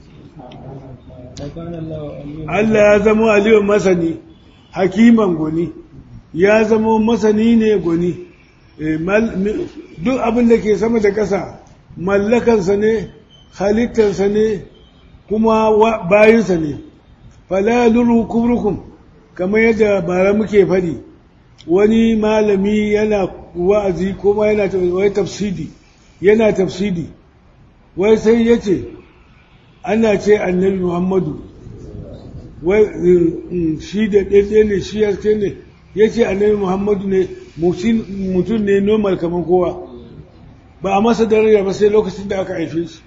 Allah ya zama aliyun masani hakiman goni ya zama masani ne goni duk abin da ke sama da ƙasa mallakansa ne halittarsa ne kuma bayinsa ne fala luru kubrukum kamar yadda bara muke fadi wani malami yana wa'azi kuma yana wai tafsidi yana tafsidi wai sai ya ce ana ce annabi muhammadu wai shi da ɗaiɗe ne shi yaske ne ya ce annabi muhammadu ne mutum ne normal kamar kowa ba a masa daraja ba sai lokacin da aka haife shi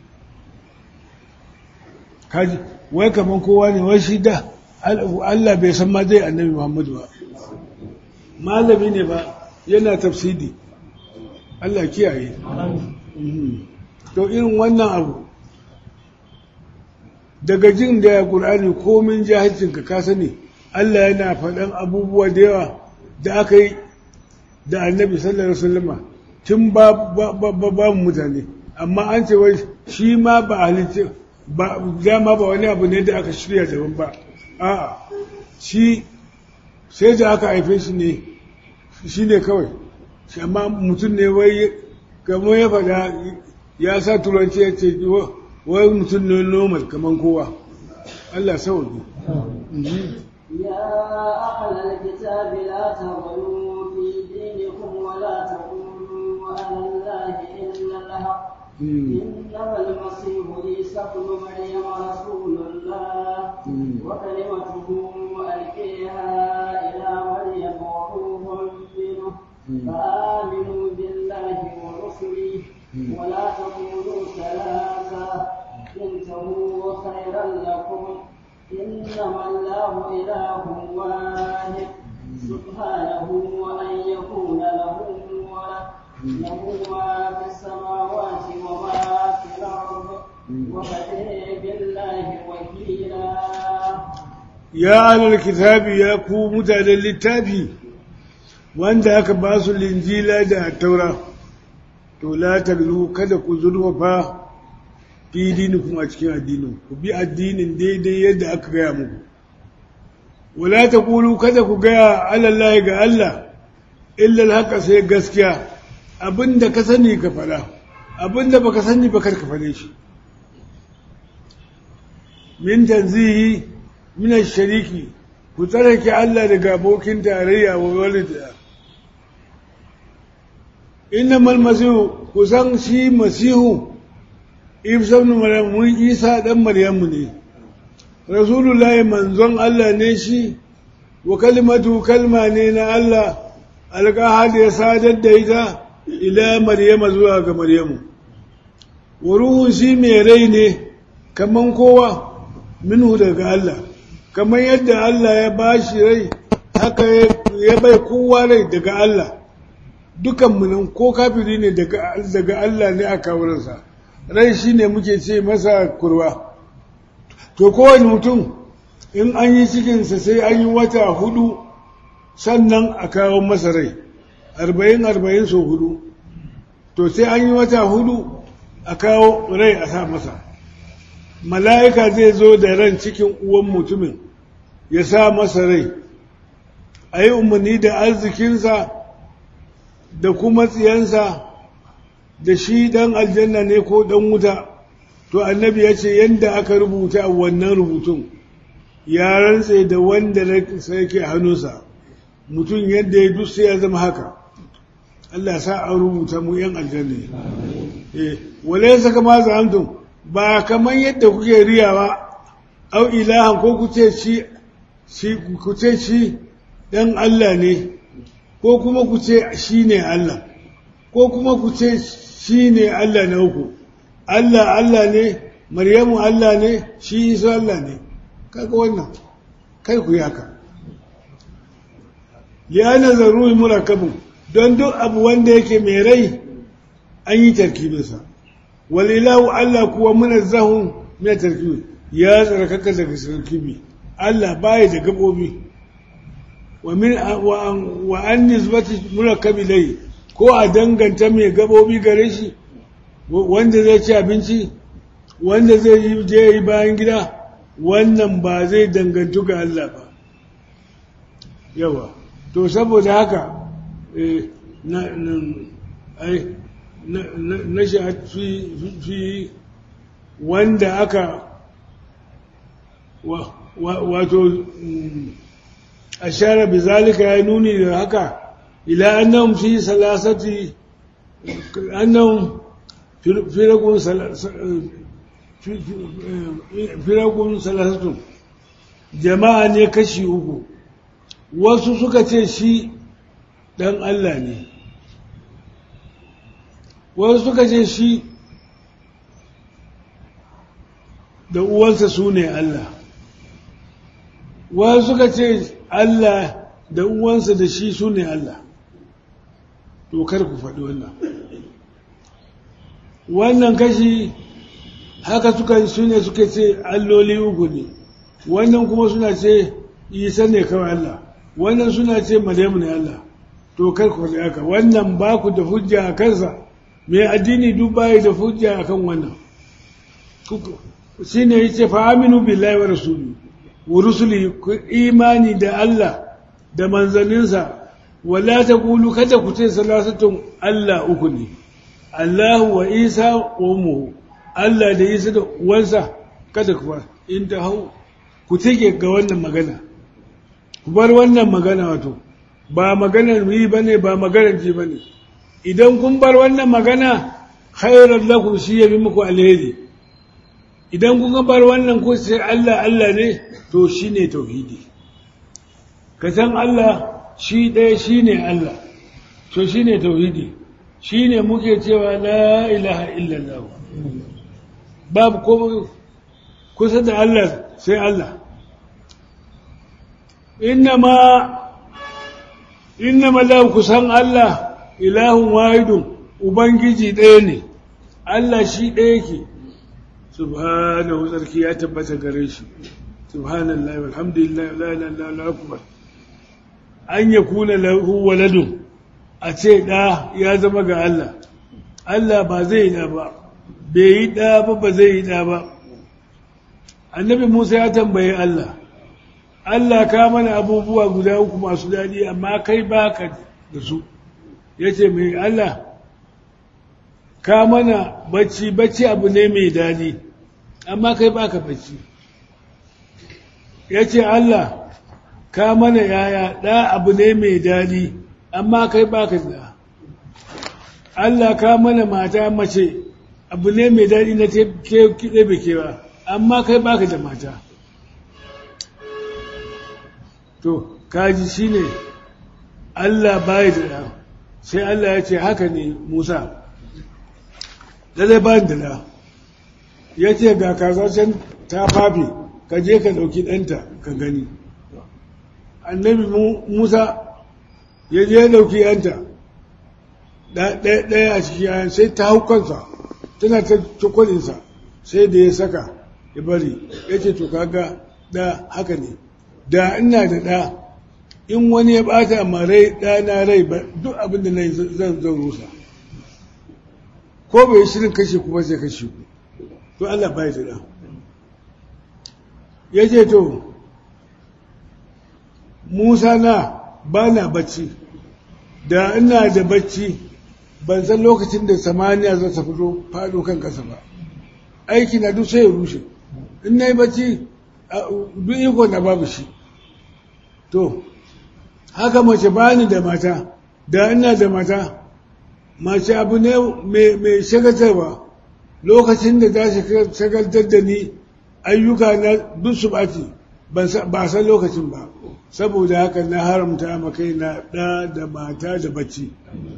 kaji wai kamar kowa ne wai shi da Allah bai san ma zai annabi muhammadu ba malami ne ba yana tafsidi Allah kiyaye to irin wannan abu daga jin da ya ƙur'ani komin jahilcinka ka sani Allah yana faɗan abubuwa da yawa da aka yi da annabi sallallahu alaihi wasallama tun ba ba mutane amma an ce wai shi ma ba halitta ba dama ba wani abu ne da aka shirya daban ba a'a shi sai da aka haife shi ne shi ne kawai shi amma mutum ne wai kamar ya faɗa ya sa turanci ya ce wai mutum ne normal kamar kowa Allah sauki يا أهل الكتاب لا تغلوا في دينكم ولا تقولوا على الله إلا الحق إنما المسيح عيسى ابن مريم رسول الله وكلمته ألقيها إلى مريم وروح منه فآمنوا بالله ورسله ولا تقولوا ثلاثة انتهوا خيرا لكم إنما الله إله واحد سبحانه أن يكون له ولد له ما في السماوات وما في الأرض وكفى بالله وكيلا ya alal kitabi ya ku mutanen littafi wanda aka ba su linjila da taura to la taglu kada ku zurfafa fi dinikum a cikin addinin ku bi addinin daidai yadda aka gaya muku wala taqulu kada ku gaya alallahi ga Allah illa haka sai gaskiya abinda ka sani ka fada abinda baka sani ba kar ka fade shi min tanzihi min shariki ku tsarake Allah daga abokin tarayya wa walida innamal masihu kusan shi masihu ibsa ibn maryam mun isa dan maryamu ne rasulullahi manzon Allah ne shi wa kalimatu kalma ne na Allah alqaha da ya sadar da ita ila maryama zuwa ga maryamu wa ruhun shi mai rai ne kaman kowa minhu daga Allah kamar yadda Allah ya ba shi rai haka ya bai kowa rai daga Allah dukanmu nan ko kafiri ne daga Allah ne a kawurinsa rai shi ne muke ce masa kurwa to kowane mutum in an yi cikinsa sai an yi wata hudu sannan a kawo masa rai arba'in arba'in so hudu to sai an yi wata hudu a kawo rai a sa masa mala'ika zai zo da ran cikin uwan mutumin ya sa masa rai a yi umarni da arzikinsa da kuma tsiyansa da shi ɗan aljanna ne ko ɗan wuta to annabi ya ce yadda aka rubuta a wannan rubutun ya rantse da wanda sai yake hannunsa mutum yadda ya duk sai ya zama haka Allah sa a rubuta mu ‘yan aljanna ne wale ya saka ma za'amtun ba kamar yadda kuke riyawa au ilahan ko kuce shi ku ce shi ɗan Allah ne ko kuma ku ce shi ne Allah ko kuma ku ce shi ne Allah na uku Allah Allah ne Maryamu Allah ne shi Isa Allah ne kaga wannan kai ku yaka ya nazaru murakabun don duk abu wanda yake mai rai an yi tarkibinsa walilahu Allah kuwa munazzahun min tarkibi ya tsarkaka daga tarkibi Allah baya da gabobi wa min wa an nisbati murakkabi dai ko a danganta mai gabobi gare shi wanda zai ci abinci wanda zai yi je yi bayan gida wannan ba zai dangantu ga Allah ba yawa to saboda haka na ai na fi wanda aka wato ashara bizalika ya nuni da haka ila annahum fi salasati annahum firakun firakun salasatun jama'a ne kashi uku wasu suka ce shi dan Allah ne wasu suka ce shi da uwansa su ne Allah wasu suka ce Allah da uwansa da shi su ne Allah to kar ku faɗi wannan wannan kashi haka suka su ne suka ce alloli uku ne wannan kuma suna ce isa ne kawai Allah wannan suna ce maryamu ne Allah to kar ku faɗi haka wannan ba ku da hujja a kansa mai addini duk bayi da hujja a kan wannan shi ne ya ce fa'aminu billahi wa rasuli wa rusuli ku imani da Allah da manzanninsa wala ta kulu kada ku ce salasatun Allah uku ne Allah wa Isa wa umuhu Allah da Isa da uwansa kada ku ba in ta hau ku take ga wannan magana ku bar wannan magana wato ba maganar yi bane ba maganar ji bane idan kun bar wannan magana khairar lakum shi ya bi muku alheri idan kun bar wannan ku sai Allah Allah ne to shine tauhidi ka san Allah shi ɗaya shine Allah to shine tauhidi shine muke cewa la ilaha illallah babu ko kusa da Allah sai Allah innama innama la kusan Allah ilahun wahidun ubangiji ɗaya ne Allah shi ɗaya yake subhanahu sarki ya tabbata gare shi subhanallahi walhamdulillah la ilaha illa akbar an yakuna lahu waladun a ce ɗa ya zama ga Allah Allah ba zai yi ɗa ba bai yi ɗa ba ba zai yi ɗa ba annabi Musa ya tambaye Allah Allah ka mana abubuwa guda uku masu daɗi amma kai baka da su ya ce mai Allah ka mana bacci bacci abu ne mai daɗi amma kai baka bacci ya ce Allah ka mana yaya ɗa abu ne mai daɗi amma kai baka da Allah ka mana mata mace abu ne mai daɗi na kiɗe kewa amma kai baka da mata to kaji shine Allah bai da ɗa sai Allah ya ce haka ne Musa lallai ba da ɗa ya ce ga kasashen ta fafe ka je ka ɗauki ɗanta ka gani annabi Musa ya je ya ɗauki ɗanta ɗaya a ciki yayan sai ta hau kansa tana ta cikwalinsa sai da ya saka ya bari ya ce to kaga ɗa haka ne da ina da ɗa in wani ya ɓata ma rai ɗana rai ba duk abin da na yi zan zan rusa ko bai shirin kashe kuma sai kashe ku to Allah bai da ɗa ya ce to Musa na ba na bacci da ina da bacci ban san lokacin da samaniya za ta fito faɗo kan ƙasa ba aiki na duk sai ya rushe in na yi bacci duk iko na babu shi to haka mace bani da mata da ina da mata mace abu ne mai shagatarwa lokacin da za su shagaltar da ni ayyuka na duk su ɓaci ba san lokacin ba saboda haka na haramta makai na ɗa da mata da bacci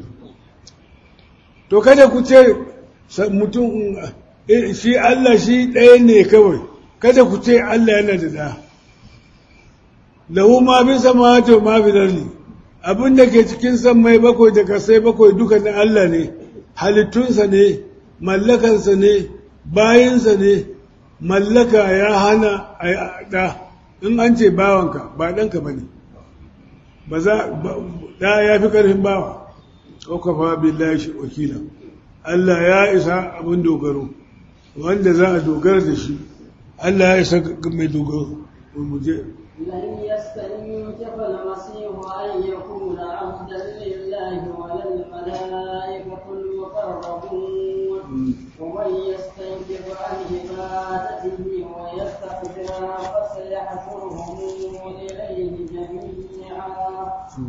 to kada ku ce mutum shi Allah shi ɗaya ne kawai kada ku ce Allah yana da ɗa lahu ma fi samawati wa ma fi ardi abin da ke cikin sammai bakwai da kasai bakwai duka na Allah ne halittunsa ne mallakansa ne bayinsa ne mallaka ya hana a ɗa in an ce bawanka ba ɗanka ba ne ba za ɗa ya fi ƙarfin bawa ƙwaƙwafa billahi shi wakila Allah ya isa abin dogaro wanda za a dogara da shi Allah ya isa mai dogaro mu je لن يستنكف المسيح أن يكون عبدا لله ولا الملائكة المقربون ومن يستنكف عن عبادته ويستكبر فسيحشرهم إليه جميعا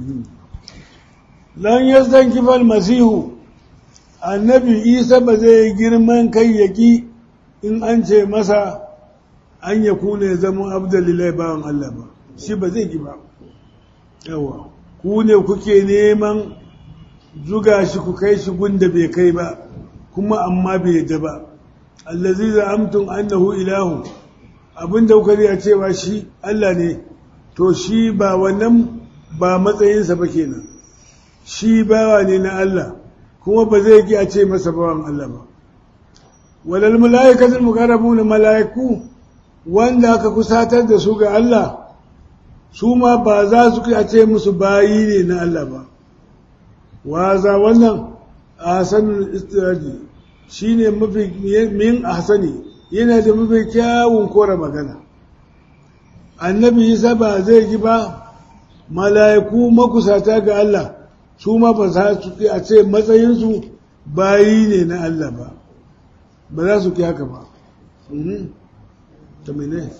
lan yastankifa almasihu annabi isa ba zai girman kai yaki in an ce masa an ya kuna ya zama abdullilai bawan Allah ba shi ba zai ki ba yawa ku ne kuke neman zuga shi ku kai shi gunda bai kai ba kuma amma bai yadda ba allazi za'amtum annahu ilahu abinda kuka riya cewa shi Allah ne to shi ba wannan ba matsayinsa ba kenan shi bawa ne na Allah kuma ba zai ki a ce masa bawan Allah ba walal mala'ikatul muqarrabun mala'iku wanda aka kusatar da su ga Allah su ma ba za su a ce musu bayi ne na Allah ba waza wannan ahsanul istiraji shine mafi min ahsani yana da mafi kyawun kora magana annabi Isa ba zai ji ba mala'iku makusata ga Allah su ma ba za su a ce matsayinsu bayi ne na Allah ba ba za su ki haka ba ta mene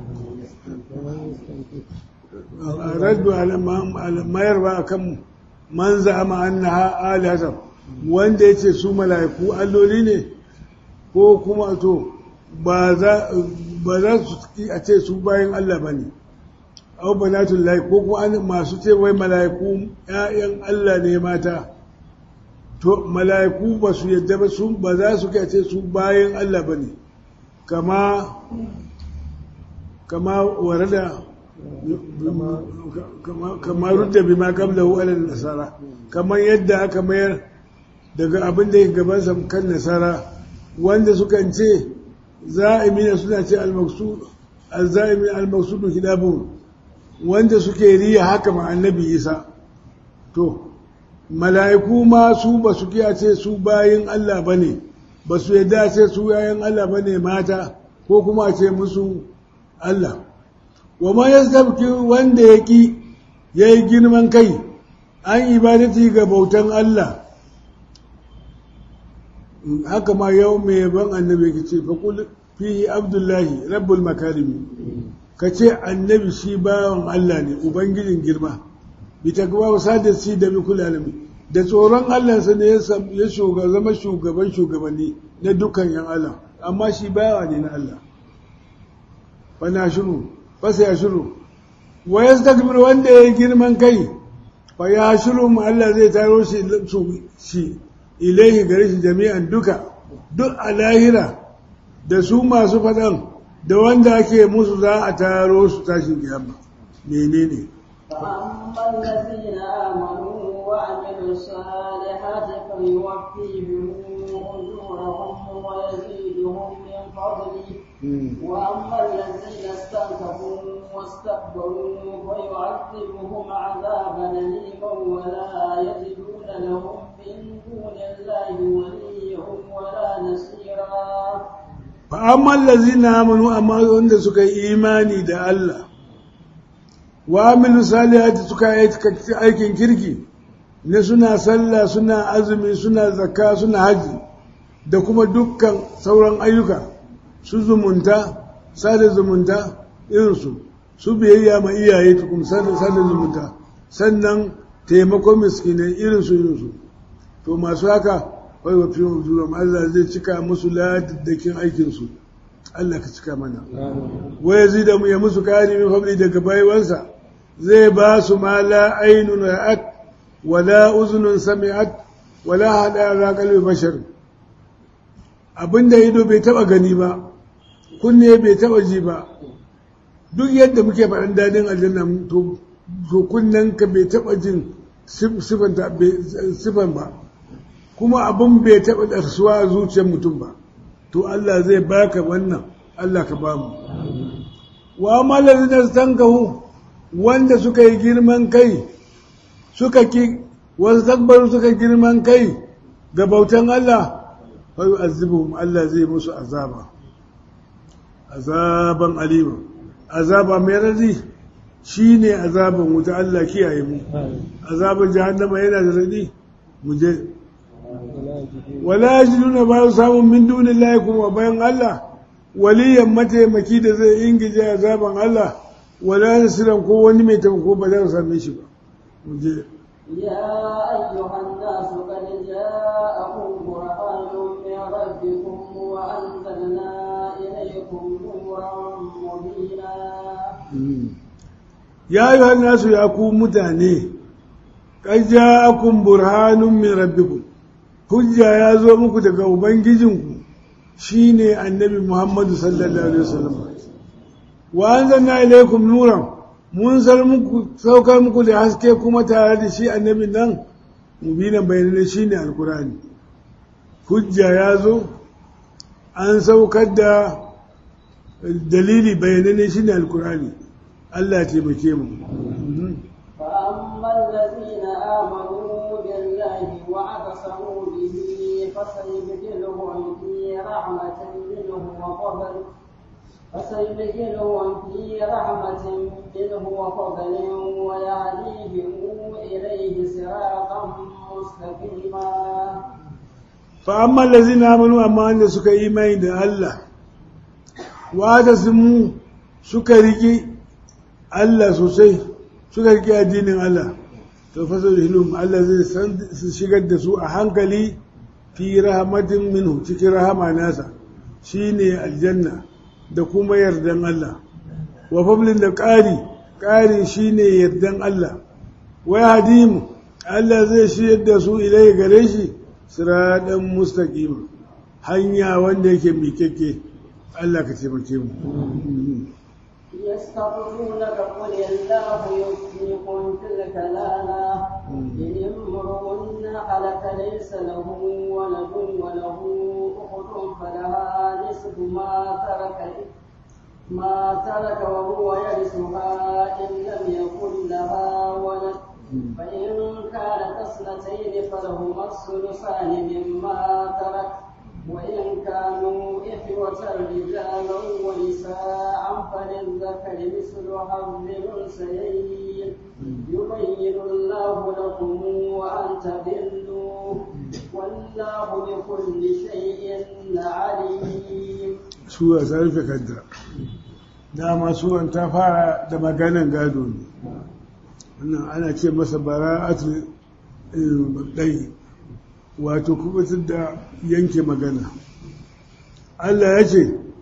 raddu mayarwa a kan man za'ama annaha alihatan wanda ya ce su mala'iku alloli ne ko kuma to ba za su a ce su bayan Allah ba ne au banatun lahi ko kuma masu ce wai mala'iku ‘ya'yan Allah ne mata to mala'iku ba su yadda ba su ba za su ce su bayan Allah ba ne kama kama warada kamar rudda bi ma qablahu ala nasara kamar yadda aka mayar daga abin da yake gabansa kan nasara wanda sukan ce za'imina suna ce al-maqsud al-za'imi al-maqsudu hidabu wanda suke riya haka ma annabi Isa to mala'iku ma su ba su kiya ce su bayin Allah bane ba su yadda ce su yayin Allah bane mata ko kuma ce musu Allah wa ma yastabki wanda yaki yayi girman kai an ibadati ga bautan Allah haka ma yau mai ban annabi ka ce faƙul fi abdullahi rabbul makarimi ka ce annabi shi bawan Allah ne ubangijin girma bi takwa wa sadasi da bi kulalami da tsoron Allah sa ne ya zama shugaban shugabanni na dukkan yan Allah amma shi bawa ne na Allah fa na shiru fa sai ya shiru wa yastakbir wanda ya girman kai fa ya shiru mu Allah zai taro shi shi ilaihi gare shi jami'an duka duk a lahira da su masu faɗan da wanda ake musu za a taro su tashin kiyama menene فأما الذين آمنوا وعملوا الصالحات فيوفيهم أجورهم ويزيدهم من فضله وأما الذين استنكفوا واستكبروا فيعذبهم عذابا أليما ولا يجدون لهم من دون الله وليا ولا نصيرا فأما الذين آمنوا أما عند سكا إيماني دا الله وعملوا صالحات سكا aikin kirki ne suna sallah suna azumi suna zakka suna haji da kuma dukkan sauran ayyuka su zumunta sada zumunta irinsu su biyayya ma iyaye tukun sada zumunta sannan taimakon miskinai irinsu irinsu to masu haka wai wa fiye juram Allah zai cika musu ladaddakin aikinsu Allah ka cika mana wai ya zida mu ya musu kari min fabli daga baiwansa zai ba su ma la ainun ra'at wala uzunun sami'at wala hada ala qalbi bashar abinda ido bai taba gani ba kunne bai taba ji ba duk yadda muke faɗin dadin aljanna to to kunnen ka bai taba jin sifan ba kuma abin bai taɓa ɗarsuwa a zuciyar mutum ba to Allah zai baka wannan Allah ka bamu wa malarin da tankahu wanda suka yi girman kai suka ki wasu takbaru suka girman kai ga bautan Allah fa yu'azzibuhum Allah zai musu azaba azaban alima azaba mai radi shine azaban wuta Allah kiyaye mu azaban jahannama yana da radi mu je wala yajiduna ba su samun min dunillahi kuma bayan Allah waliyan mataimaki da zai ingije azaban Allah wala nasiran ko wani mai taimako ba za su same shi ba mu je يا أيها الناس قد جاءكم برهان من ربكم وأنزلنا إليكم نورا مبينا ya yi nasu ya ku mutane ƙajja akun burhanun min rabbikum hujja ya zo muku daga ubangijinku shine annabi muhammadu sallallahu alaihi wasallam wa anzalna ilaykum nuran mun sar muku saukar muku da haske kuma tare da shi annabin nan mubinan bayanai shine alkurani hujja ya zo an saukar da dalili bayanai shine alkurani Allah ya taimake mu فأما الذين آمنوا بالله واعتصموا به فسيدخلهم في رحمة منه وفضل فسيدخلهم في رحمة منه وفضل ويهديهم إليه صراطا مستقيما فأما الذين آمنوا أما أن سك إيمان ده الله واعتصموا سكرك الله سوسي suka riƙe addinin Allah to fa hilum Allah zai san su shigar da su a hankali fi rahmatin minhu cikin rahama nasa shine aljanna da kuma yardan Allah wa fablin da ƙari ƙari shine yardan Allah wa hadimu Allah zai shiyar da su ilai gare shi siradan mustaqim hanya wanda yake miƙeƙe Allah ka taimake mu يستغفرونك قل الله يفتيكم في الكلالة إن امرؤ هلك ليس له ولد وله أخت فلها نصف ما ترك ما ترك وهو يرثها إن لم يكن لها ولد فإن كانت اثنتين فلهما الثلثان مما ترك وإن كانوا إخوة رجالا ونساء فللذكر مثل حظ الأنثيين يبين الله لكم وأن تضلوا والله بكل شيء عليم sura ta rufe kanta dama suran ta fara da maganan gado ne wannan ana ce masa bara'atul ɗai wato kubutar da yanke magana Allah ya ce